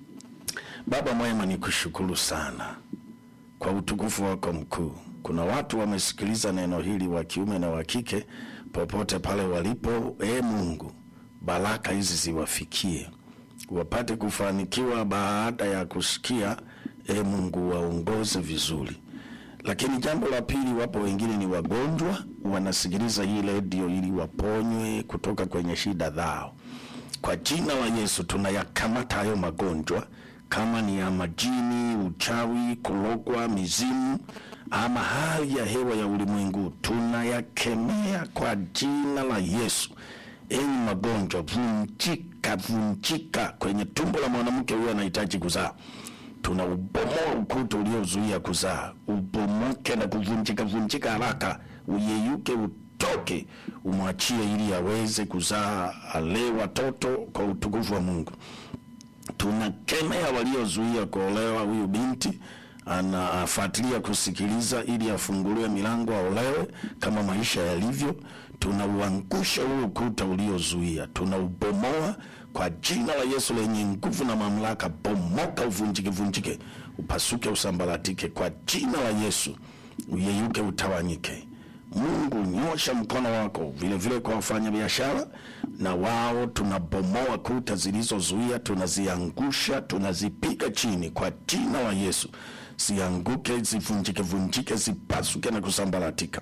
Baba mwema, ni kushukuru sana kwa utukufu wako mkuu. Kuna watu wamesikiliza neno hili wa kiume na wa kike, popote pale walipo. E Mungu, baraka hizi ziwafikie, wapate kufanikiwa baada ya kusikia. E Mungu, waongoze vizuri. Lakini jambo la pili, wapo wengine ni wagonjwa, wanasikiliza hii redio ili waponywe kutoka kwenye shida zao. Kwa jina la Yesu tunayakamata hayo magonjwa, kama ni ya majini, uchawi, kulogwa, mizimu ama hali ya hewa ya ulimwengu, tunayakemea kwa jina la Yesu. Enyi magonjwa, vunjika, vunjika. Kwenye tumbo la mwanamke huyo anahitaji kuzaa tunaubomoa ukuta uliozuia kuzaa, ubomoke na kuvunjika vunjika haraka, uyeyuke, utoke, umwachie ili aweze kuzaa, alee watoto kwa utukufu wa Mungu. Tunakemea waliozuia kuolewa. Huyu binti anafuatilia kusikiliza ili afunguliwe milango aolewe kama maisha yalivyo. Tunauangusha huo ukuta uliozuia, tunaubomoa kwa jina la Yesu lenye nguvu na mamlaka. Bomoka, uvunjike, vunjike, upasuke, usambaratike kwa jina la Yesu, uyeyuke, utawanyike. Mungu, nyosha mkono wako vile vile kwa wafanyabiashara na wao, tunabomoa kuta zilizozuia, tunaziangusha, tunazipiga chini kwa jina la Yesu, zianguke, zivunjike, vunjike, zipasuke na kusambaratika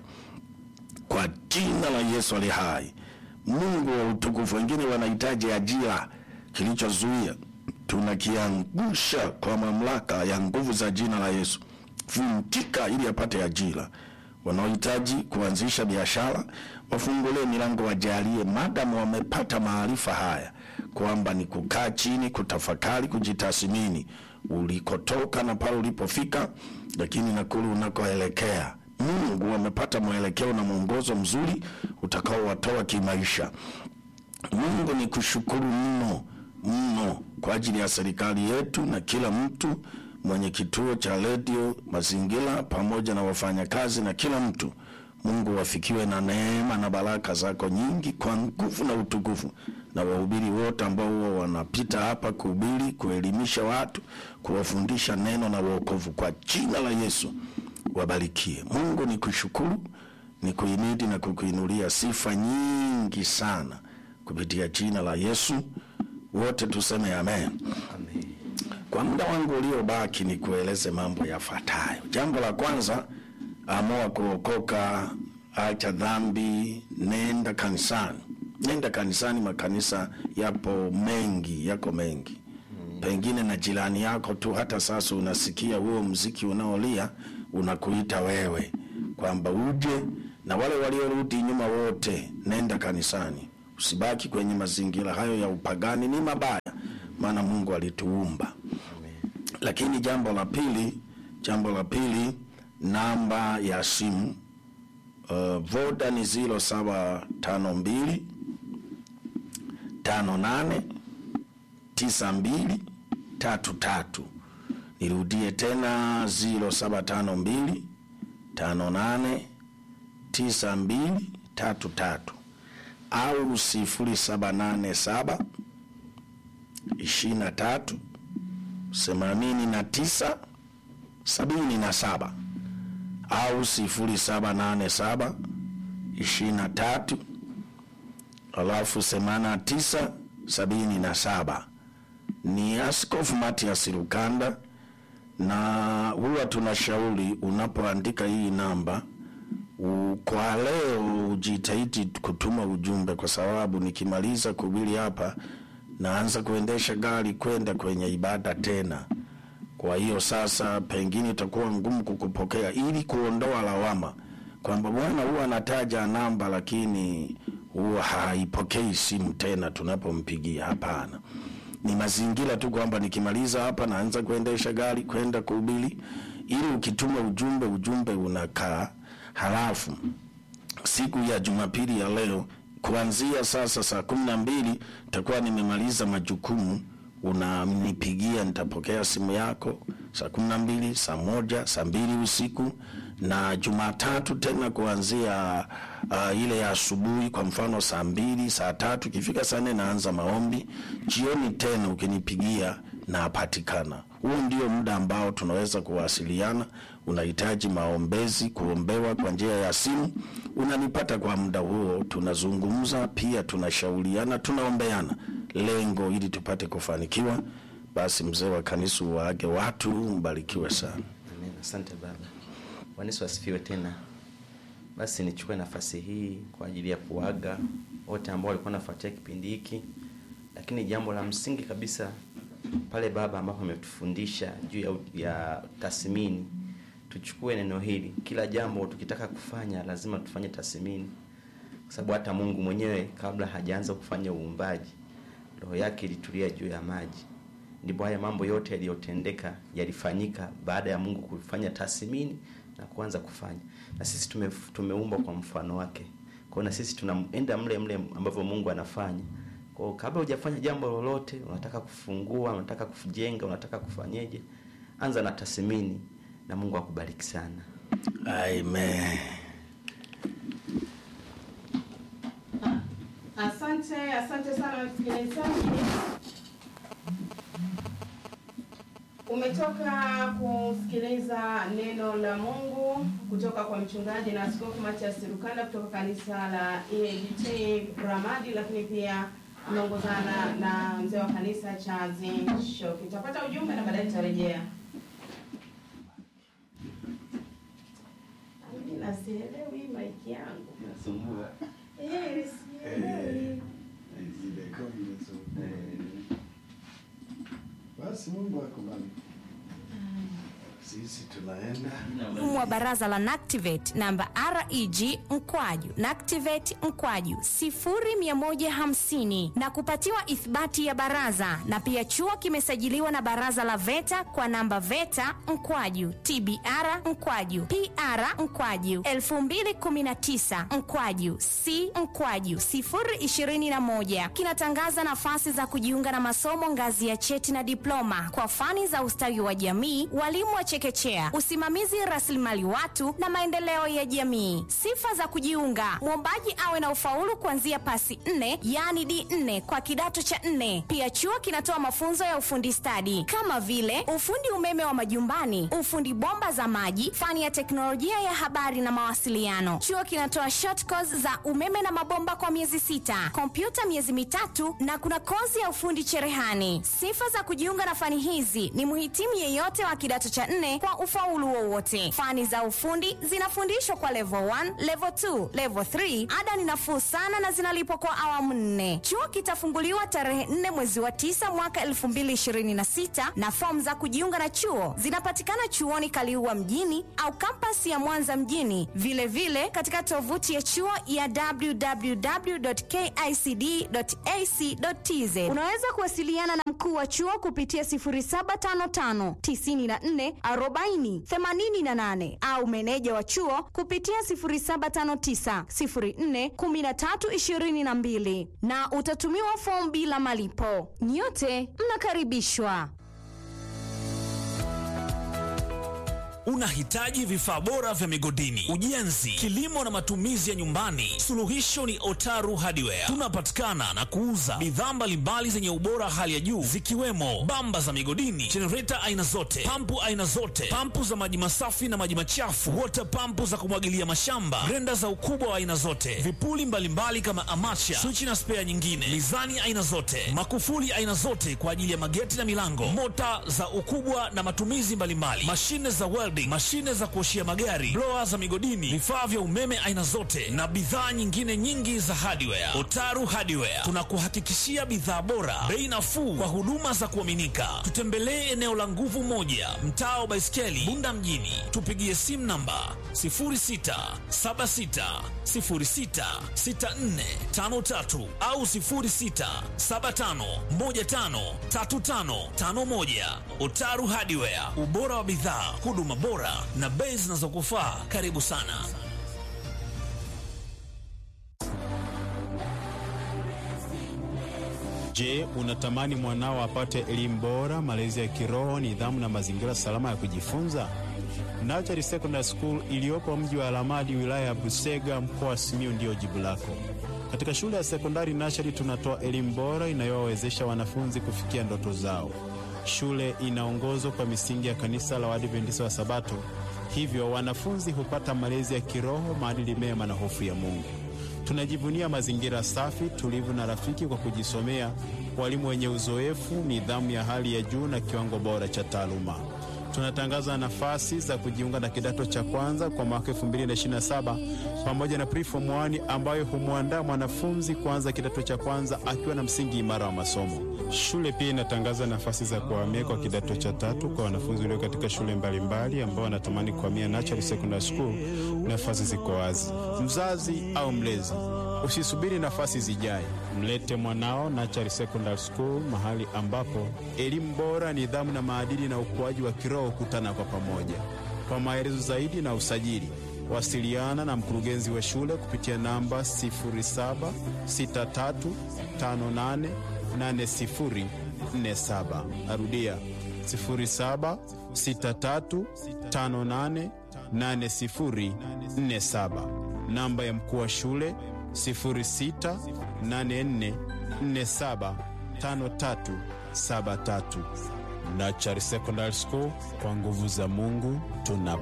kwa jina la Yesu ali hai. Mungu wa utukufu, wengine wanahitaji ajira, kilichozuia tunakiangusha kwa mamlaka ya nguvu za jina la Yesu, vunjika ili apate ajira. Wanaohitaji kuanzisha biashara wafungulie milango, wajalie, madamu wamepata maarifa haya kwamba ni kukaa chini, kutafakari, kujitathmini ulikotoka na pale ulipofika, lakini na kule unakoelekea. Mungu wamepata mwelekeo na mwongozo mzuri utakaowatoa kimaisha. Mungu ni kushukuru mno mno kwa ajili ya serikali yetu na kila mtu mwenye kituo cha redio Mazingira pamoja na wafanyakazi na kila mtu. Mungu wafikiwe na neema na baraka zako nyingi kwa nguvu na utukufu, na wahubiri wote ambao huwa wanapita hapa kuhubiri, kuelimisha watu, kuwafundisha neno na wokovu, kwa jina la Yesu wabarikie. Mungu ni kushukuru, ni kuimidi na kukuinulia sifa nyingi sana kupitia jina la Yesu. Wote tuseme amen. Amen. Kwa muda wangu uliobaki ni kueleze mambo yafuatayo. Jambo la kwanza, amua kuokoka, acha dhambi, nenda kanisani. Nenda kanisani, makanisa yapo mengi, yako mengi. Pengine na jirani yako tu, hata sasa unasikia huo mziki unaolia unakuita wewe kwamba uje, na wale waliorudi nyuma wote, nenda kanisani. Usibaki kwenye mazingira hayo ya upagani, ni mabaya, maana Mungu alituumba. Lakini jambo la pili, jambo la pili, namba ya simu uh, voda ni ziro saba tano mbili tano nane tisa mbili tatu tatu. Nirudie tena ziro saba tano mbili tano nane tisa mbili tatu tatu au sifuri saba nane saba ishirini na tatu themanini na tisa sabini na saba au sifuri saba nane saba ishirini na tatu alafu themanini na tisa sabini na saba ni Askofu Matias Lukanda, na huwa tunashauri unapoandika hii namba u- kwa leo ujitahidi kutuma ujumbe, kwa sababu nikimaliza kuhubiri hapa naanza kuendesha gari kwenda kwenye ibada tena. Kwa hiyo sasa, pengine itakuwa ngumu kukupokea, ili kuondoa lawama kwamba bwana huwa anataja namba lakini huwa haipokei simu tena tunapompigia. Hapana, ni mazingira tu kwamba nikimaliza hapa naanza kuendesha gari kwenda kuhubiri, ili ukituma ujumbe, ujumbe unakaa. Halafu siku ya Jumapili ya leo kuanzia sasa saa kumi na mbili nitakuwa nimemaliza majukumu, unanipigia, nitapokea simu yako saa kumi na mbili, saa moja, saa mbili usiku na Jumatatu tena kuanzia uh, ile ya asubuhi, kwa mfano saa mbili, saa tatu, ikifika saa nne naanza maombi. Jioni tena ukinipigia napatikana. Huo ndio muda ambao tunaweza kuwasiliana. Unahitaji maombezi, kuombewa kwa njia ya simu, unanipata kwa muda huo, tunazungumza pia, tunashauriana, tunaombeana, lengo ili tupate kufanikiwa. Basi mzee wa kanisa waage watu, mbarikiwe sana. Amen. Asante baba. Bwana Yesu asifiwe tena. Basi nichukue nafasi hii kwa ajili ya kuaga wote ambao walikuwa wanafuatia kipindi hiki, lakini jambo la msingi kabisa pale baba ambapo ametufundisha juu ya, ya tathmini, tuchukue neno hili. Kila jambo tukitaka kufanya lazima tufanye tathmini, kwa sababu hata Mungu mwenyewe kabla hajaanza kufanya uumbaji, roho yake ilitulia juu ya maji ndipo haya mambo yote yaliyotendeka yalifanyika baada ya Mungu kufanya tathmini na kuanza kufanya. Na sisi tume, tumeumbwa kwa mfano wake. Kwa hiyo na sisi tunaenda mle mle ambavyo Mungu anafanya. Kwa hiyo kabla hujafanya jambo lolote, unataka kufungua, unataka kujenga, unataka kufanyeje, anza na tathmini na Mungu akubariki sana. Amen. Asante, asante sana msikilizaji. Umetoka kusikiliza neno la Mungu kutoka kwa mchungaji na askofu Matias Lukanda kutoka kanisa la EAGT Ramadi, lakini pia ameongozana na mzee wa kanisa cha Zinshoki. Tutapata ujumbe na baadaye tutarejea. Mimi nasielewi maiki yangu. Eh, sielewi. Basi Mungu akubariki. Sisi tunaenda mfumo wa baraza la NACTIVATE namba reg mkwaju NACTIVATE mkwaju 0150 na kupatiwa ithibati ya baraza, na pia chuo kimesajiliwa na baraza la VETA kwa namba VETA mkwaju TBR mkwaju PR mkwaju 2019 mkwaju C mkwaju 021 kinatangaza nafasi za kujiunga na masomo ngazi ya cheti na diploma kwa fani za ustawi wa jamii, walimu wa chekechea chekechea, usimamizi rasilimali watu na maendeleo ya jamii. Sifa za kujiunga: mwombaji awe na ufaulu kuanzia pasi nne, yaani D4 kwa kidato cha nne. Pia chuo kinatoa mafunzo ya ufundi stadi kama vile ufundi umeme wa majumbani, ufundi bomba za maji, fani ya teknolojia ya habari na mawasiliano. Chuo kinatoa short course za umeme na mabomba kwa miezi sita, kompyuta miezi mitatu na kuna kozi ya ufundi cherehani. Sifa za kujiunga na fani hizi ni mhitimu yeyote wa kidato cha nne kwa ufaulu wowote. Fani za ufundi zinafundishwa kwa level 1, level 2, level 3. Ada ni nafuu sana na zinalipwa kwa awamu nne. Chuo kitafunguliwa tarehe 4 mwezi wa 9 mwaka 2026 na fomu za kujiunga na chuo zinapatikana chuoni Kaliua mjini au kampasi ya Mwanza mjini, vilevile vile katika tovuti ya chuo ya www.kicd.ac.tz. Unaweza kuwasiliana na mkuu wa chuo kupitia 0755 94 40 88 au meneja wa chuo kupitia 0759 04 13 22 na utatumiwa fomu bila malipo. Nyote mnakaribishwa. Unahitaji vifaa bora vya migodini, ujenzi, kilimo na matumizi ya nyumbani? Suluhisho ni Otaru Hardware. Tunapatikana na kuuza bidhaa mbalimbali zenye ubora hali ya juu zikiwemo bamba za migodini, jenereta aina zote, pampu aina zote, pampu za maji masafi na maji machafu, wota pampu za kumwagilia mashamba, grenda za ukubwa wa aina zote, vipuli mbalimbali mbali kama amacha, swichi na spea nyingine, mizani aina zote, makufuli aina zote kwa ajili ya mageti na milango, mota za ukubwa na matumizi mbalimbali, mashine za welding, mashine za kuoshia magari, blower za migodini, vifaa vya umeme aina zote na bidhaa nyingine nyingi za hardware. Otaru Hardware tunakuhakikishia bidhaa bora, bei nafuu kwa huduma za kuaminika. Tutembelee eneo la Nguvu Moja, mtaa wa Baiskeli, Bunda mjini. Tupigie simu namba 0676066453 au 0675153551. Otaru Hardware, ubora wa bidhaa, huduma bora na bei zinazokufaa. Karibu sana. Je, unatamani mwanao apate elimu bora, malezi ya kiroho, nidhamu na mazingira salama ya kujifunza? Nachari Secondary School iliyopo mji wa Alamadi, wilaya ya Busega, mkoa wa Simiyu ndiyo jibu lako. Katika shule ya sekondari Nachari tunatoa elimu bora inayowawezesha wanafunzi kufikia ndoto zao. Shule inaongozwa kwa misingi ya kanisa la Waadventista wa Sabato, hivyo wanafunzi hupata malezi ya kiroho, maadili mema na hofu ya Mungu. Tunajivunia mazingira safi, tulivu na rafiki kwa kujisomea, walimu wenye uzoefu, nidhamu ya hali ya juu na kiwango bora cha taaluma. Tunatangaza nafasi za kujiunga na kidato cha kwanza kwa mwaka 2027 pamoja na preform 1 ambayo humwandaa mwanafunzi kuanza kidato cha kwanza akiwa na msingi imara wa masomo. Shule pia inatangaza nafasi za kuhamia kwa kidato cha tatu kwa wanafunzi walio katika shule mbalimbali ambao wanatamani kuhamia Natural Secondary School. Nafasi ziko wazi. Mzazi au mlezi, usisubiri nafasi zijae, mlete mwanao Natural Secondary School, mahali ambapo elimu bora, nidhamu na maadili na ukuaji wa kiroho hukutana kwa pamoja. Kwa maelezo zaidi na usajili, wasiliana na mkurugenzi wa shule kupitia namba 076358 8047. Narudia 0763588047. Namba ya mkuu wa shule 0684475373. Nachari Secondary School, kwa nguvu za Mungu tunapa